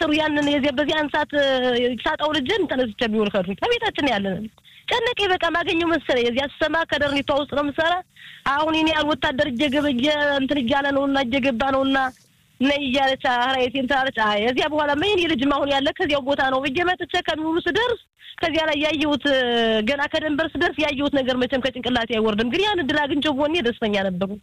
ሜትሩ ያንን የዚያ በዚያን ሰዓት ሳጣው ልጅን ተነስቼ ቢውል ከዱኝ ከቤታችን ያለን ጨነቀኝ። በቃ ማገኘው መሰለኝ የዚያ ስሰማ ከደርኒቷ ውስጥ ነው የምሰራ። አሁን እኔ ያል ወታደር እየገበየ እንትን እያለ ነውና እየገባ ነውና ነይ እያለች ራይቴን ትላለች። የዚያ በኋላ ምን የልጅም አሁን ያለ ከዚያው ቦታ ነው ብዬ መጥቼ ከሚውሉ ስደርስ ከዚያ ላይ ያየሁት ገና ከደንበር ስደርስ ያየሁት ነገር መቼም ከጭንቅላቴ አይወርድም። ግን ያን እድል አግኝቼው ቦኔ ደስተኛ ነበሩ።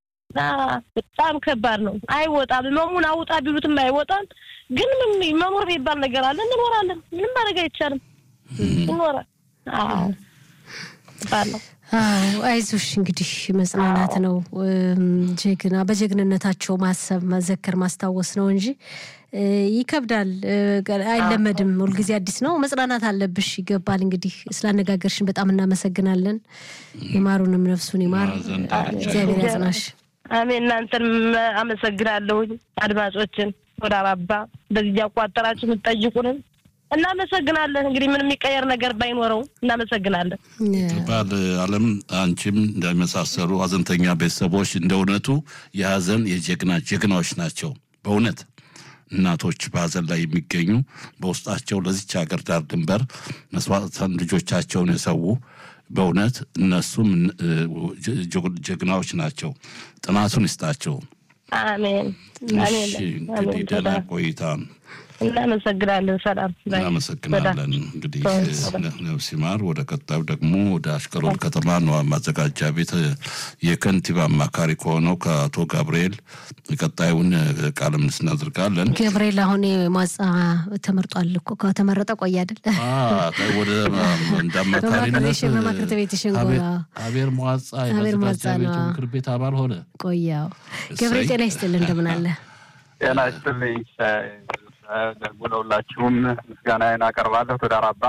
በጣም ከባድ ነው። አይወጣም። መሙን አውጣ ቢሉትም አይወጣም። ግን ምን መኖር የሚባል ነገር አለ። እንኖራለን። ምንም ማድረግ አይቻልም። ይኖራል። አዎ ከባድ ነው። አዎ አይዞሽ፣ እንግዲህ መጽናናት ነው። ጀግና በጀግንነታቸው ማሰብ፣ መዘከር፣ ማስታወስ ነው እንጂ ይከብዳል። አይለመድም። ሁልጊዜ አዲስ ነው። መጽናናት አለብሽ። ይገባል። እንግዲህ ስላነጋገርሽን በጣም እናመሰግናለን። ይማሩንም ነፍሱን ይማር። እግዚአብሔር ያጽናሽ። አሜን። እናንተንም አመሰግናለሁኝ። አድማጮችን ወደ አባባ በዚህ እያቋጠራችሁ የምትጠይቁንን እናመሰግናለን። እንግዲህ ምን የሚቀየር ነገር ባይኖረው እናመሰግናለን። ባል አለም አንቺም እንደመሳሰሉ ሀዘንተኛ ቤተሰቦች እንደ እውነቱ የሀዘን የጀግና ጀግናዎች ናቸው። በእውነት እናቶች በሀዘን ላይ የሚገኙ በውስጣቸው ለዚች ሀገር ዳር ድንበር መስዋዕትን ልጆቻቸውን የሰዉ በእውነት እነሱም ጀግናዎች ናቸው። ጥናቱን ይስጣቸው። አሜን አሜን። እንግዲህ ደህና ቆይታ እናመሰግናለን። ሰላም እናመሰግናለን። እንግዲህ ነፍስ ይማር። ወደ ቀጣዩ ደግሞ ወደ አሽቀሎን ከተማ ነው ማዘጋጃ ቤት የከንቲባ አማካሪ ከሆነው ከአቶ ገብርኤል ቀጣዩን ቃለ ምልልስ እናደርጋለን። ገብርኤል አሁን ማጻ ተመርጧል እኮ ከተመረጠ ቆየ አይደል? ወደ እንደ አማካሪነት በማክርት ቤት ሽንጎራ አቤር መዋጻ የማዘጋጃ ቤቱ ምክር ቤት አባል ሆነ። ቆያው ገብርኤል ጤና ይስጥልን፣ እንደምን አለ? ጤና ይስጥልኝ። ደግሞ ለሁላችሁም ምስጋናዬን አቀርባለሁ። ትዳር አባ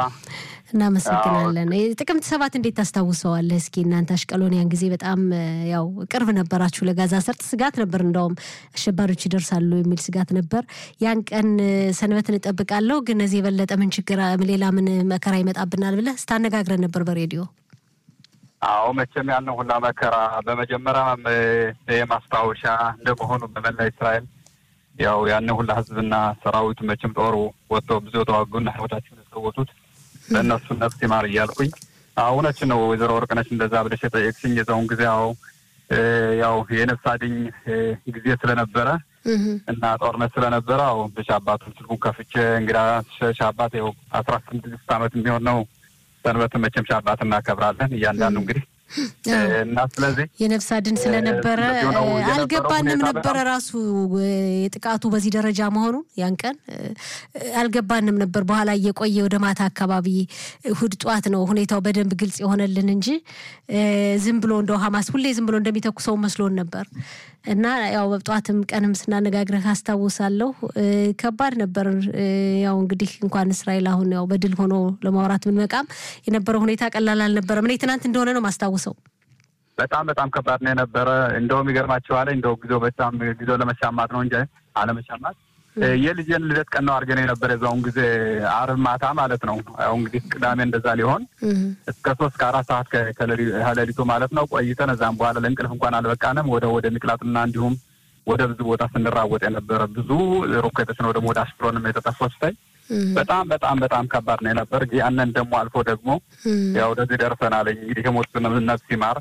እናመሰግናለን። ጥቅምት ሰባት እንዴት ታስታውሰዋለህ? እስኪ እናንተ አሽቀሎኒያን ጊዜ በጣም ያው ቅርብ ነበራችሁ ለጋዛ ሰርጥ። ስጋት ነበር፣ እንደውም አሸባሪዎች ይደርሳሉ የሚል ስጋት ነበር። ያን ቀን ሰንበትን እጠብቃለሁ፣ ግን እዚህ የበለጠ ምን ችግር፣ ሌላ ምን መከራ ይመጣብናል ብለህ ስታነጋግረን ነበር በሬዲዮ። አዎ መቼም ያንን ሁላ መከራ በመጀመሪያ የማስታወሻ እንደመሆኑ በመላ እስራኤል ያው ያን ሁላ ህዝብና ሰራዊቱ መቼም ጦሩ ወጥቶ ብዙ የተዋጉና ህይወታቸውን የሰወቱት ለእነሱ ነፍስ ይማር እያልኩኝ እውነች ነው። ወይዘሮ ወርቅነች እንደዛ ብለሽ የጠየቅሽኝ የዛውን ጊዜ ያው ያው የነፍስ አድኝ ጊዜ ስለነበረ እና ጦርነት ስለነበረ አዎ በሻባቱን ስልኩን ከፍቼ እንግዳ ሻባት ያው አስራ ስድስት ዓመት የሚሆን ነው ሰንበትን መቼም ሻባት እናከብራለን እያንዳንዱ እንግዲህ እና ስለዚህ የነፍስ አድን ስለነበረ አልገባንም ነበረ ራሱ ጥቃቱ በዚህ ደረጃ መሆኑን ያን ቀን አልገባንም ነበር። በኋላ እየቆየ ወደ ማታ አካባቢ እሁድ ጠዋት ነው ሁኔታው በደንብ ግልጽ የሆነልን እንጂ ዝም ብሎ እንደው ሀማስ ሁሌ ዝም ብሎ እንደሚተኩሰው መስሎን ነበር እና ያው ጠዋትም ቀንም ስናነጋግረህ አስታውሳለሁ። ከባድ ነበር። ያው እንግዲህ እንኳን እስራኤል አሁን ያው በድል ሆኖ ለማውራት ብንመቃም የነበረው ሁኔታ ቀላል አልነበረም። እኔ ትናንት እንደሆነ ነው ማስታውሰው። በጣም በጣም ከባድ ነው የነበረ። እንደውም ይገርማቸዋል። እንደው ጊዜው በጣም ጊዜው ለመሻማት ነው እንጂ አለመሻማት የልጄን ልደት ቀን ነው አድርገን የነበረ የዛውን ጊዜ አርብ ማታ ማለት ነው። ያው እንግዲህ ቅዳሜ እንደዛ ሊሆን እስከ ሶስት ከአራት ሰዓት ከሌሊቱ ማለት ነው ቆይተን እዛም በኋላ ለእንቅልፍ እንኳን አልበቃንም። ወደ ወደ ሚቅላጥና እንዲሁም ወደ ብዙ ቦታ ስንራወጥ የነበረ ብዙ ሮኬቶች ነው ደግሞ ወደ አሽክሮንም የተጠፈሱ ስታይ በጣም በጣም በጣም ከባድ ነው የነበር። ያንን ደግሞ አልፎ ደግሞ ያው ወደዚህ ደርሰናል። እንግዲህ የሞት ነፍስ ይማር።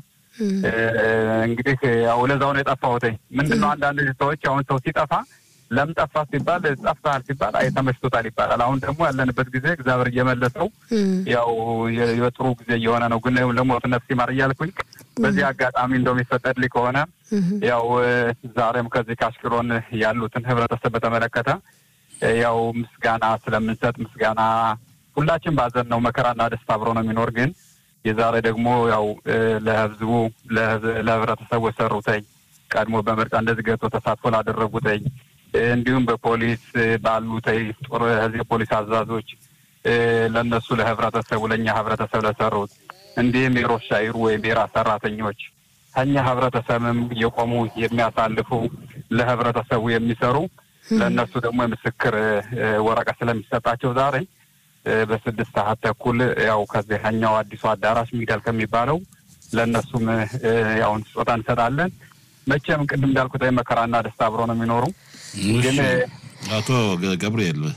እንግዲህ ያው ለዛው ነው የጠፋሁት። ምንድን ነው አንዳንድ ሰዎች አሁን ሰው ሲጠፋ ለምን ጠፋ ሲባል ጠፍተሃል ሲባል አይ ተመችቶታል ይባላል። አሁን ደግሞ ያለንበት ጊዜ እግዚአብሔር እየመለሰው ያው የጥሩ ጊዜ እየሆነ ነው። ግን ለሞት ነፍስ ይማር እያልኩኝ በዚህ አጋጣሚ እንደው የሚፈቀድልኝ ከሆነ ያው ዛሬም ከዚህ ከአሽቅሎን ያሉትን ህብረተሰብ በተመለከተ ያው ምስጋና ስለምንሰጥ ምስጋና ሁላችን ባዘን ነው መከራና ደስታ አብሮ ነው የሚኖር። ግን የዛሬ ደግሞ ያው ለህዝቡ ለህብረተሰቡ የሰሩተኝ ቀድሞ በምርጫ እንደዚህ ገብቶ ተሳትፎ ላደረጉተኝ እንዲሁም በፖሊስ ባሉተኝ ጦር ህዝብ የፖሊስ አዛዞች ለእነሱ ለህብረተሰቡ ለእኛ ህብረተሰብ ለሰሩት እንዲሁም የሮሻ ይሩ ወይም የራ ሰራተኞች ከኛ ህብረተሰብም የቆሙ የሚያሳልፉ ለህብረተሰቡ የሚሰሩ ለእነሱ ደግሞ የምስክር ወረቀት ስለሚሰጣቸው ዛሬ በስድስት ሰዓት ተኩል ያው ከዚህኛው አዲሱ አዳራሽ ሚዳል ከሚባለው ለእነሱም ያውን ስጦታ እንሰጣለን። መቼም ቅድም እንዳልኩት መከራና ደስታ አብሮ ነው የሚኖሩ። ግን አቶ ገብርኤል